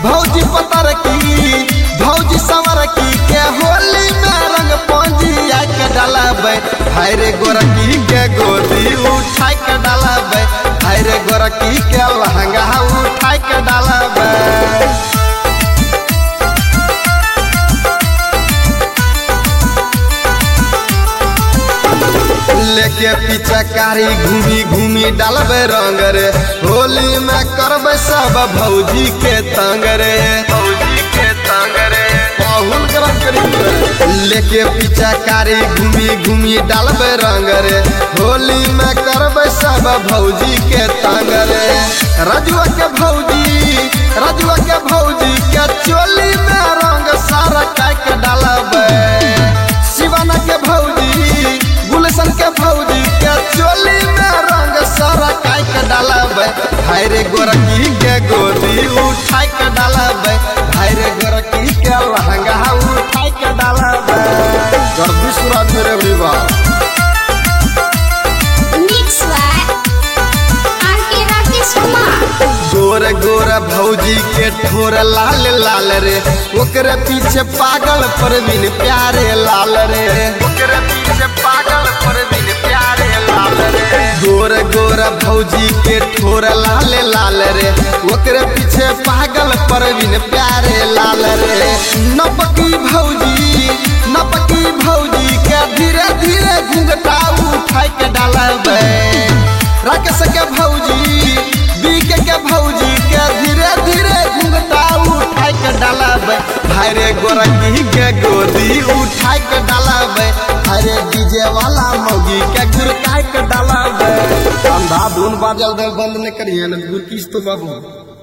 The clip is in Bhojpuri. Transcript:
भौजी पतर की भौजी सवर की के होली में रंग पंजिया के डालबे हाय रे गोरकी के गोदी उठा के डालबे हाय रे गोरकी के लहंगा उठा के डालबे लेके पीछा कारी घूमी घूमी डालबे रंग रे होली में करबे सब भौजी के तंग रे भौजी के तंग रे बहुत गरम करी लेके पीछा कारी घूमी घूमी डालबे रंग रे होली में करबे सब भौजी के तंग रे रजुआ के भौजी रजुआ के भौजी के चोली में रंग सारा काट डालबे शिवाना के भौजी गुलशन के भौजी के चोली में रंग सारा काई के डालबे भाई रे गोरकी के गोदी उठाई के डालबे भाई रे गोरकी के लहंगा उठाई के डालबे गर्दी सूरज मेरे विवा Mix by R.K. Rakesh Kumar. गोर गोर भौजी के ठोर लाल लाल रे ओकरे पीछे पागल परवीन प्यारे लाल रे ओकरे पीछे पागल परवीन प्यारे लाल रे गोर गोर भौजी के ठोर लाल लाल रे ओकरे पीछे पागल परवीन प्यारे लाल रे नपकी भौजी नपकी भौजी के धीरे धीरे घुंघटा उठाई के डालबे राकेश के भौजी बीके के भौजी के धीरे धीरे घुंघटा उठाई के डालबे भाई रे गोरकी के गोदी उठाई के डालबे अरे डीजे वाला मौगी के गुरकाई के डालबे अंधा धुन बाजल दे बंद नहीं करिए ना गुरकीस तो बाबू